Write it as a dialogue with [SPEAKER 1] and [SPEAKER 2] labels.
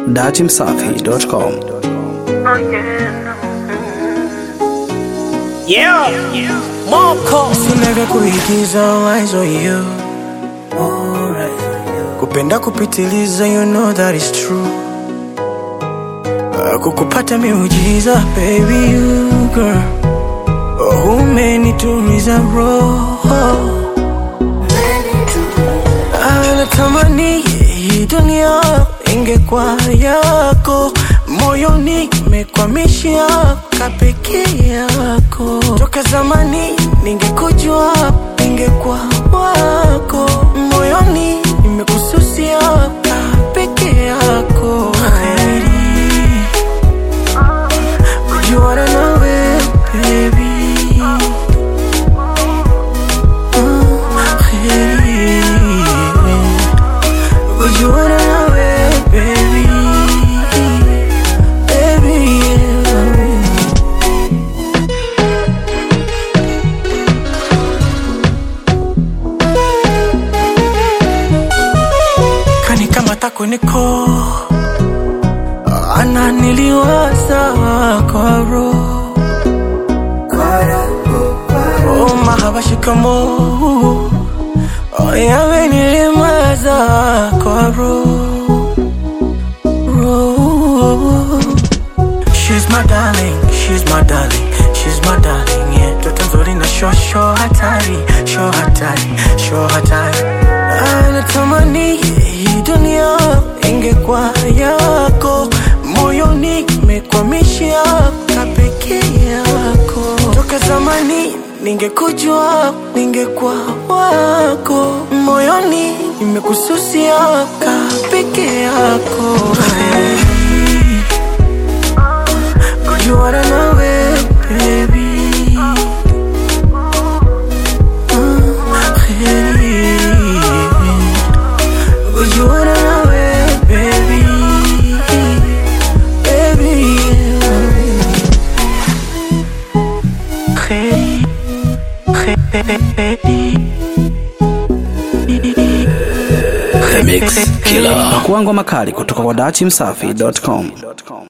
[SPEAKER 1] datimsafi.com.
[SPEAKER 2] Yeah, Moko
[SPEAKER 3] Sinavya kuigiza eyes on you kupenda kupitiliza you know that is true Ah, kukupata miujiza baby you girl oh, umenituliza roho Ah, natamani hii dunia ingekuwa yako moyoni mekwamishia kapeke yako toka zamani ningekujua ningekuwa wako moyoni nimekususia kapeke yako Kheri, kujuana nawe baby Ah, kheri. Kujuana nawe baby Baby yeah. Kani kama tako niko ana niliwaza kwa roho Oh mahaba shikamo Oh yawe nilimaza kwa roho roho She's my darling, she's my darling, she's my darling, yeah. Toto nzuri na sho sho hatari, sho hatari, sho hatari. Anatamani hii dunia ingekuwa yako, moyoni mekwamishia kapeke yako. Toka zamani ningekujua, ningekuwa wako, moyoni nimekususia kapeke yako. Hey. Kujuana nawe baby Ah, kheri. Kujuana nawe baby Baby yeah. Kheri. Kheri.
[SPEAKER 1] Pakua ngoma kali kutoka kwa datimsafi.com.